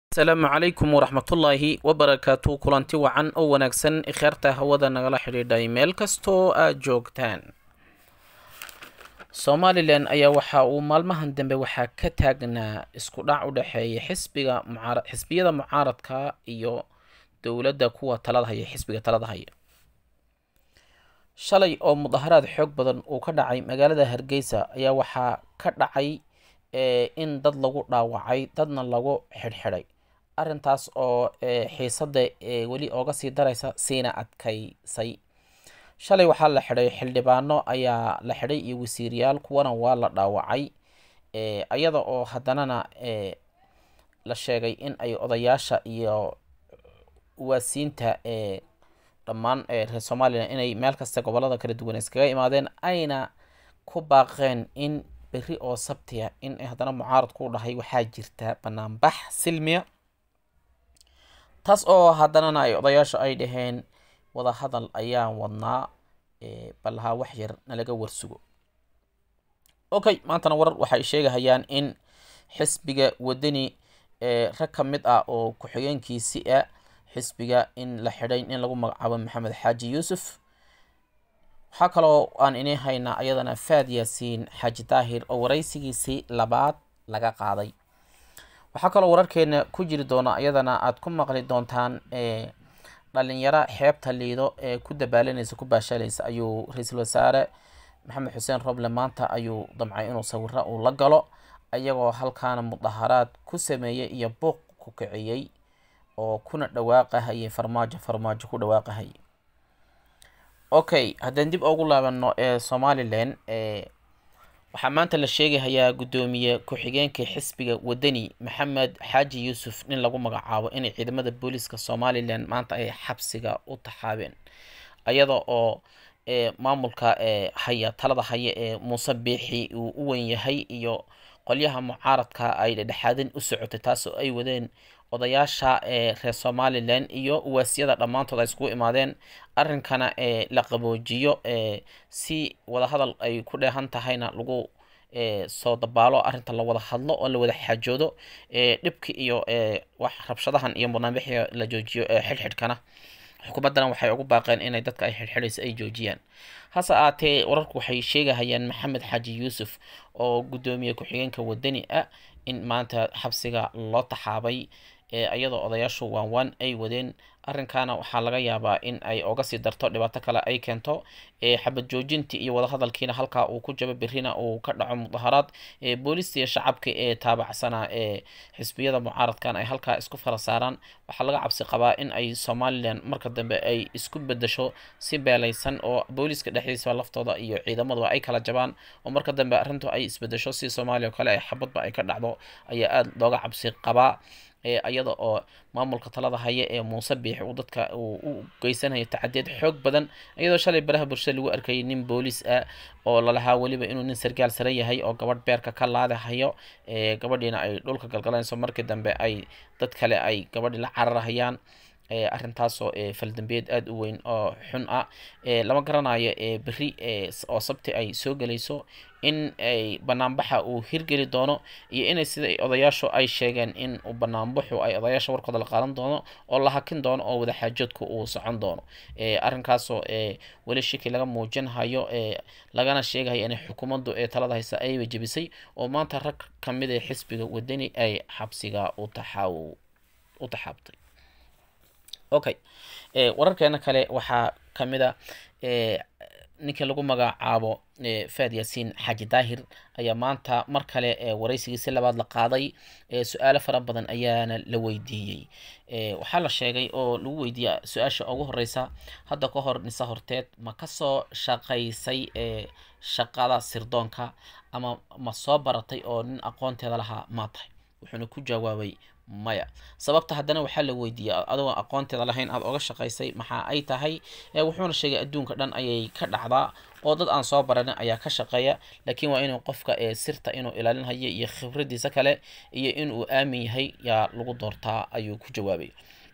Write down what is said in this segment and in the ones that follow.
asalaamu calaykum waraxmatullaahi wabarakaatu kulanti wacan oo wanaagsan ikheerta hawada nagala xidhiidhay meel kastoo aad joogtaan somalilan ayaa waxa uu maalmahan dambe waxaa ka taagnaa isku dhac u dhexeeya xisbiga mucaara xisbiyada mucaaradka iyo dowladda kuwa talada haya xisbiga talada haya shalay oo mudaharaad xoog badan uu ka dhacay magaalada hargeysa ayaa waxaa ka dhacay in dad lagu dhaawacay dadna lagu xidhxidhay arrintaas oo xiisada weli ooga sii daraysa siina adkaysay shalay waxaa la xidhay xildhibaano ayaa la xidhay iyo wasiiriyaal kuwana waa la dhaawacay iyada oo haddanana la sheegay in ay odayaasha iyo uwaasiinta dhammaan reer somalilan inay meel kasta gobolada kala duwan iskaga imaadeen ayna ku baaqeen in berri oo sabtiya in haddana mucaaradku u dhahay waxaa jirta banaanbax silmiya taas oo haddanana ay odayaasha ay dhaheen wadahadal ayaan wadnaa balahaa wax yar nalaga warsugo okay maantana warar waxay sheegahayaan in xisbiga wadani rag ka mid ah oo ku-xigeenkiisi ah xisbiga in la xidhay in lagu magacaabo maxamed xaaji yuusuf waxaa kaloo aan inii haynaa ayadana faad yaasiin xaaji daahir oo waraysigiisii labaad laga qaaday waxaa kaloo wararkeena ku jiri doona ayadana aad ku maqli doontaan dhalinyaro xeebta liido ee ku dabaalanaysa ku baashaalaysa ayuu ra-iisul wasaare maxamed xuseen roble maanta ayuu damcay inuu sawiro uu la galo ayagoo halkaana mudaharaad ku sameeyey iyo buuq ku kiciyey oo kuna dhawaaqahayay farmaajo farmaajo ku dhawaaqahayay okay haddaan dib ugu laabano ee somalilan waxaa maanta la sheegahayaa guddoomiye ku-xigeenka xisbiga wadani maxamed xaaji yuusuf nin lagu magacaabo inay ciidamada booliiska somalilan maanta ay xabsiga u taxaabeen ayada oo maamulka haya talada haya ee muuse biixi uu u wen yahay iyo qolyaha mucaaradka ay dhedhexaadin u socotay taas oo ay wadeen odayaasha ee reer somalilan iyo uwaasiyada dhammaantood ay iskugu imaadeen arrinkana ee la qaboojiyo si wadahadal ay ku dheehan tahayna lagu soo dabaalo arrinta la wada hadlo oo la wada xaajoodo dhibki iyo wax rabshadahan iyo barnaamijya la joojiyo xidhxidhkana xukuumaddana waxay ugu baaqeen inay dadka ay xidhxidhaysa ay joojiyaan hase aatee wararku waxay sheegahayaan maxamed xaaji yuusuf oo guddoomiye ku-xigeenka wadani ah in maanta xabsiga loo taxaabay iyadoo odayaashu waan waan ay wadeen arrinkaana waxaa laga yaabaa in ay oga sii darto dhibaato kale ay keento xabad joojintii iyo wadahadalkiina halkaa uu ku jabo berrina uu ka dhaco mudaharaad booliista iyo shacabka ee taabacsanaa ee xisbiyada mucaaradkan ay halkaa isku fara saaraan waxaa laga cabsi qabaa in ay somalilan marka dambe ay isku bedesho si beelaysan oo booliiska dhexdiisa laftooda iyo ciidamaduba ay kala jabaan oo marka dambe arrintu ay isbedesho si soomaaliya oo kale ay xabadba ay ka dhacdo ayaa aada looga cabsi qabaa iyada oo maamulka talada haya ee muuse biixi uu dadka uu u geysanayo tacadeed xoog badan iyadoo shalay baraha bulshada lagu arkayay nin booliis ah oo lalahaa weliba inuu nin sargaal sare yahay oo gabadh beerka ka laadahayo gabadhiina ay dhulka galgalanayso markii dambe ay dad kale ay gabadhii la cararahayaan arrintaasoo faldambeed aada u weyn oo xun ah lama garanayo berri oo sabti ay soo gelayso in ay banaanbaxa uu hirgeli doono iyo inay sida odayaashu ay sheegeen in banaanbaxu ay odayaasha warkooda la qaadan doono oo la hakin doono oo wadaxaajoodku uu socon doono arrinkaasoo weli shiki laga muujinhayo lagana sheegayo inay xukuumaddu ee talada haysa ayba jebisay oo maanta rag ka mid a xisbiga wadani ay xabsiga u taxaaw u taxaabtay okay wararkeena kale waxaa ka mid a ninkii lagu magacaabo faad yaasiin xaaji daahir ayaa maanta mar kale waraysigiisi labaad la qaaday su-aalo fara badan ayaana la weydiiyey waxaa la sheegay oo lagu weydiiya su-aasha ugu horeysa hadda ka hor nise horteed ma kasoo shaqaysay shaqada sirdoonka ama ma soo baratay oo nin aqoonteeda lahaa maa tahay wuxuuna ku jawaabay maya sababta haddana waxaa la weydiiyey adigoo aqoonteeda lahayn aada oga shaqaysay maxaa ay tahay wuxuuna sheegay adduunka dhan ayay ka dhacdaa oo dad aan soo baranin ayaa ka shaqeeya laakiin waa inuu qofka sirta inuu ilaalinhayo iyo khibradiisa kale iyo inuu aamin yahay yaa lagu doortaa ayuu ku jawaabay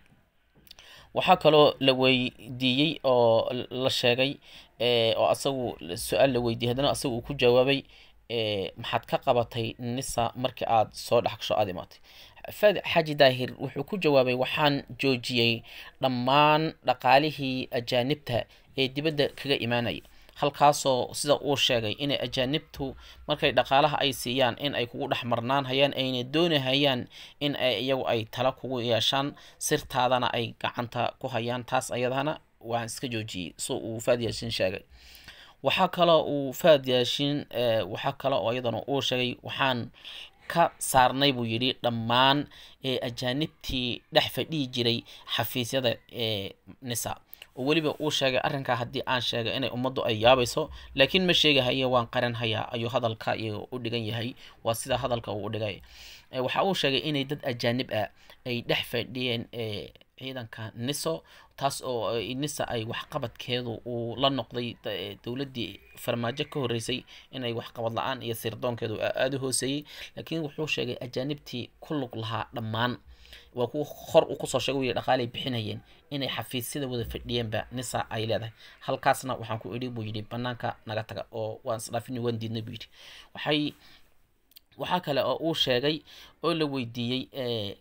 waxaa kaloo la weydiiyey oo la sheegay oo asagu su-aal la weydiiyey haddana asaga uu ku jawaabay maxaad ka qabatay nisa markii aad soo dhexgasho aada imaatay faad xaaji daahir wuxuu ku jawaabay waxaan joojiyey dhammaan dhaqaalihii ajaanibta ee dibadda kaga imaanaya halkaasoo sida uu sheegay inay ajaanibtu markay dhaqaalaha ay siiyaan in ay kugu dhex marnaan hayaan ayna doonahayaan in ay iyagu ay tala kugu yeeshaan sirtaadana ay gacanta ku hayaan taas ayadana waan iska joojiyey so uu faad yaashin sheegay waxaa kaloo uu faad yaashin waxaa kale oo iyadana uu sheegay waxaan ka saarnay buu yidhi dhammaan ee ajaanibtii dhex fadhihi jiray xafiisyada ee nisa oo weliba uu sheegay arrinkaa haddii aan sheegay inay ummaddu ay yaabayso laakiin ma sheegahaye waan qaran hayaa ayuu hadalka iyo u dhigan yahay waa sida hadalka uu u dhigay waxa uu sheegay inay dad ajaanib ah ay dhex fadhiyeen ciidanka niso taas oo nisa ay waxqabadkeedu uu la noqday dowladdii farmaajo ka horreysay inay waxqabad la-aan iyo sirdoonkeedu aada u hooseeyey laakiin wuxuu sheegay ajaanibtii ku lug lahaa dhammaan waa kuwa hor uu kusoo sheegay wiyi dhaqaalay bixinayeen inay xafiisyada wada fadhiyeenba nisa ay leedahay halkaasna waxaan ku idhi buu yidhi banaanka naga taga oo waan isdhaafini waan diidnay buu yidhi waxay waxaa kale oo uu sheegay oo la weydiiyey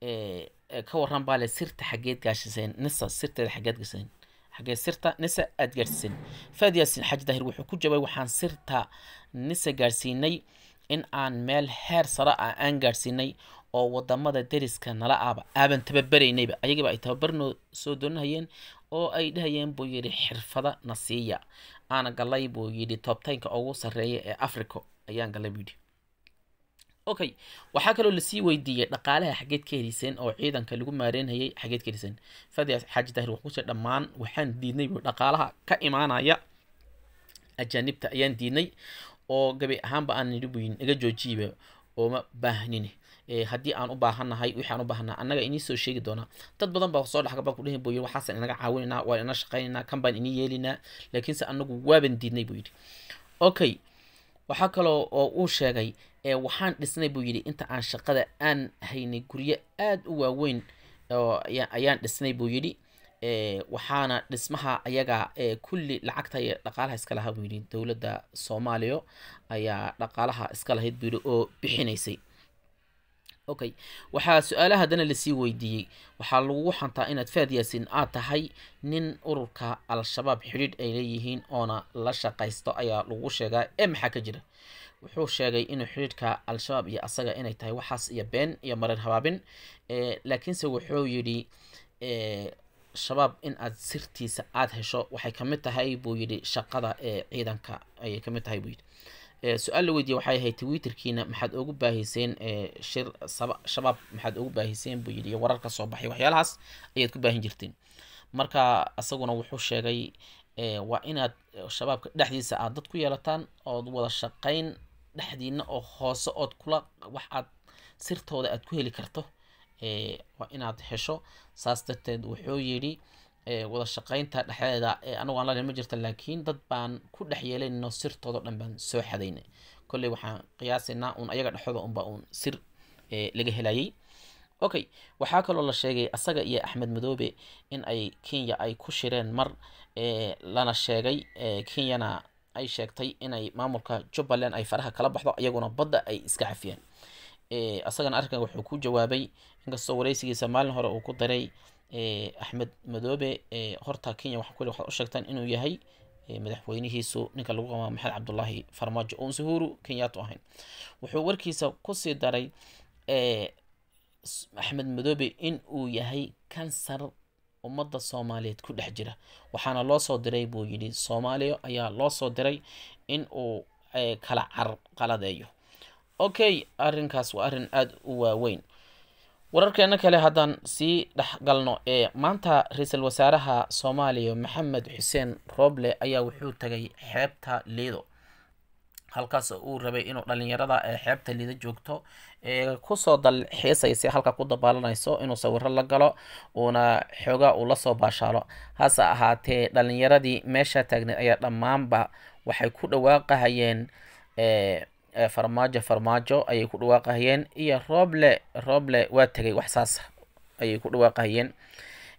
ka waran baa le sirta xageed gaashiseen nisa sirteeda xageed gaashiseen xagee sirta nisa aada gaadhsiiseen faad yaasin xaaji daahir wuxuu ku jawaabay waxaan sirta nisa gaadhsiinay in aan meel heer sare ah aan gaadhsiinay oo wadamada deriska nala aaba aaban tababaraynayba ayagiiba ay tababarnoo soo doonahayeen oo ay dhahayeen buu yidhi xirfada na siiya aana galay buu yidhi toobtaynka ugu sarreeya ee africa ayaan galay buu yidhi okay waxaa kaloo lasii weydiiyey dhaqaalaha xageed ka heliseen oo ciidanka lagu maareynayay xageed ka heliseen fadias xaaji daahir wuxuu kushe dhammaan waxaan diidnay buu dhaqaalaha ka imaanaya ajaanibta ayaan diidnay oo gabi ahaanba aan nidhi buu naga joojiyiba ooma baahnini haddii aan u baahannahay wixii aan u baahannaha annaga inii soo sheegi doonaa dad badan baa soo dhexgaba ku dhihi buu yidhi waxaasaan inaga caawinaynaa waan ina shaqaynaynaa kan baan inii yeelinaa laakiinse annagu waaban diidnay buu yidhi okay waxaa kaloo oo uu sheegay waxaan dhisnay buu yidhi inta aan shaqada aan haynay guryo aada u waaweyn oo ayaan dhisnay buu yidhi waxaana dhismaha ayaga kulli lacagta iyo dhaqaalaha iska lahaa buu yidhi dowladda soomaaliya ayaa dhaqaalaha iska lahayd buu yidhi oo bixinaysay okay waxaa su-aalaha haddana lasii weydiiyey waxaa lagugu xantaa inaad faad yaasin aad tahay nin ururka al-shabaab xidhiidh ay leeyihiin oona la shaqaysto ayaa lagu sheegaa ee maxaa ka jira wuxuu sheegay inuu xidhiidhka al-shabaab iyo asaga inay tahay waxaas iyo been iyo marar habaabin laakiinse wuxuu yidhi shabaab in aad sirtiisa aada hesho waxay kamid tahay buu yidhi shaqada ee ciidanka ayay kamid tahay buu yidhi su-aal la weydiiyey waxay ahayd twitterkiina maxaad ugu baahiseen shir shabaab maxaad ugu baahiseen buu yidhi iyo warar ka soo baxay waxyaalahaas ayaad ku baahin jirteen marka isaguna wuxuu sheegay waa inaad shabaabka dhexdiisa aad dad ku yeelataan ood wada shaqayn dhexdiina oo hoose ood kula wax aad sirtooda aad ku heli karto waa inaad hesho saas darteed wuxuu yidhi wada shaqaynta dhexdeeda anagu aan la ma jirta laakiin dad baan ku dhex yeelanayno sirtoodo dhan baan soo xadaynay kolley waxaan qiyaasaynaa un ayaga dhexdooda unba uun sir laga helayay okay waxaa kaloo la sheegay asaga iyo axmed madoobe in ay kenya ay ku shireen mar lana sheegay kenyana ay sheegtay inay maamulka jubbaland ay faraha kala baxdo iyaguna badda ay iska cafiyeen asagana arrinkan wuxuu ku jawaabay inkastoo wareysigiisa maalin hore uu ku daray axmed madoobe horta kenya waxa kule waxaad u sheegtaan inuu yahay madaxweynihiisu ninka lagu qaba maxamed cabdullaahi farmaajo oon suhuuru kenyaatu ahayn wuxuu warkiisa kusii daray axmed madoobe in uu yahay kansar ummadda soomaaliyeed ku dhex jira waxaana loo soo diray buu yidhi soomaaliya ayaa loo soo diray in uu kala carqaladeeyo okay arrinkaas waa arrin aada u waaweyn wararkeena kale haddaan sii dhexgalno ee maanta ra-iisul wasaaraha soomaaliya maxamed xuseen rooble ayaa wuxuu tagay xeebta liido halkaas uu rabay inuu dhalinyarada ee xeebta liido joogto ee kusoo dalxiisaysa halka ku dabaalanayso inuu sawiro la galo uuna xoogaa uu lasoo baashaalo hase ahaatee dhalinyaradii meesha taagneed ayaa dhammaanba waxay ku dhawaaqahayeen farmaajo farmaajo ayay ku dhawaaqahayeen iyo rooble rooble waa tegay wax saas ayay ku dhawaaqahayeen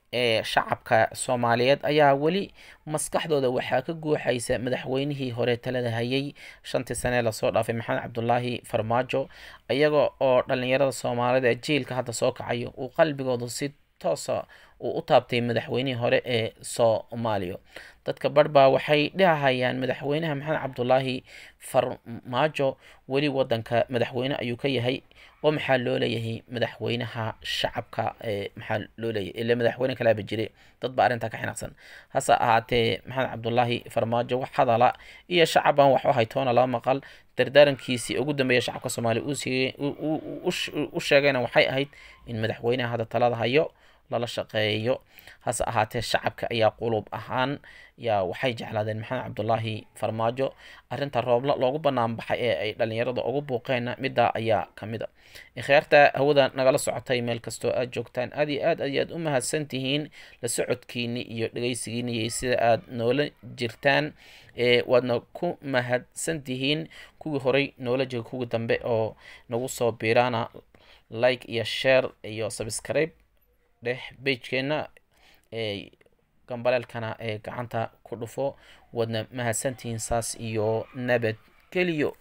ee shacabka soomaaliyeed ayaa weli maskaxdooda waxaa ka guuxaysa madaxweynihii hore talada hayay shantii sanee lasoo dhaafay maxamed cabdulaahi farmaajo iyaga oo dhalinyarada soomaalida ee jiilka hadda soo kacayo uu qalbigooda si toosa uu u taabtay madaxweynihii hore ee soomaaliya dadka barbaa waxay dhahayaan madaxweynaha maxamed cabdulaahi farmaajo weli wadanka madaxweyne ayuu ka yahay oo maxaa loo leeyahay madaxweynaha shacabka maxaa loo leeyahay ile madaxweyne kalaaba jire dad ba arrintaa ka xinaaqsan hase ahaatee maxamed cabdulaahi farmaajo wax hadala iyo shacaban wax u haytoona laba maqal dardaarankiisii ugu dambeeya shacabka soomaaliya u sheegayna waxay ahayd in madaxweynaha hadda talada hayo lala shaqeeyo hase ahaatee shacabka ayaa qulub ahaan yaa waxay jeclaadeen maxamed cabdulaahi farmaajo arrinta roobla loogu banaan baxay ee ay dhalinyarada ugu buuqeenna middaa ayaa ka mid a ikhyaarta hawada nagala socotay meel kastoo aad joogtaan aad iyo aad ayaad u mahadsan tihiin la socodkiini iyo dhegeysigiini iyo sida aad noola jirtaan waadna ku mahadsan tihiin kuwii horey noola jega kuwii dambe oo nagu soo biiraana like iyo share iyo subscribe dheh bejkeenna ee gambaleelkana ee gacanta ku dhufo waadna mahadsantihiin saas iyo nabad geliyo